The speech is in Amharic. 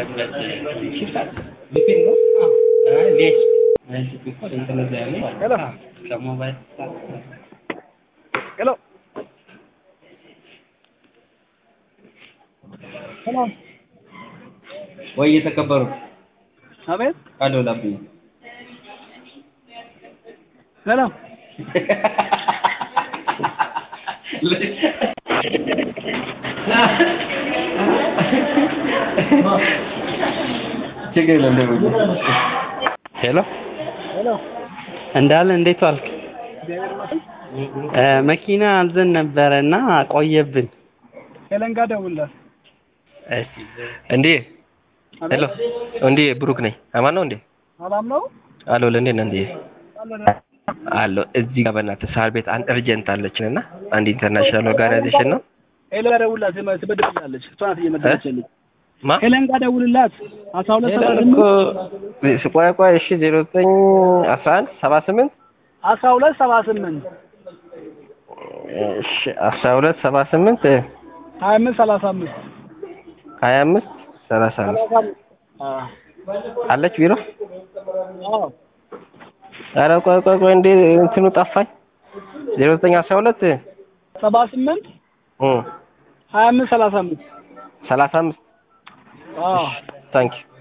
ሄሎ ሄሎ ወይ የተከበሩ አቤት አለው ላብኝ ሄሎ ችግር የለም ደውል። ሄሎ ሄሎ እንዳለ እንዴት ዋልክ? እግዚአብሔር ይመስገን እ መኪና አልዘን ነበረ እና ቆየብን። ሄለን ጋር ደውልላት እሺ እንዴ ሄሎ እንዴ ብሩክ ነኝ አማን ነው እንዴ ሰላም ነው አሎ ለእንዴ ነህ እንዴ አሎ እዚህ ጋር በእናትህ ሳር ቤት አንድ እርጀንት አለችን እና አንድ ኢንተርናሽናል ኦርጋናይዜሽን ነው ሄለን ጋር ደውልላት ትበድልላለች እሷ ናት እየመደበች ያለች ማ ሄለን ጋር ደውልላት አስራ ሁለት ሰባ ሄለን ስምንት እኮ ቆይ ቆይ እሺ ዜሮ ዘጠኝ አስራ አንድ ሰባ ስምንት አስራ ሁለት ሰባ ስምንት እሺ አስራ ሁለት ሰባ ስምንት ሀያ አምስት ሰላሳ አምስት ሀያ አምስት ሰላሳ አምስት ሰላሳ አምስት አዎ አለች ቢሮ አዎ ኧረ ቆይ ቆይ ቆይ እንዴ እንትኑ ጠፋኝ ዜሮ ዘጠኝ አስራ ሁለት ሰባ ስምንት እ ሀያ አምስት ሰላሳ አምስት ሰላሳ አምስት አዎ ታንኪዩ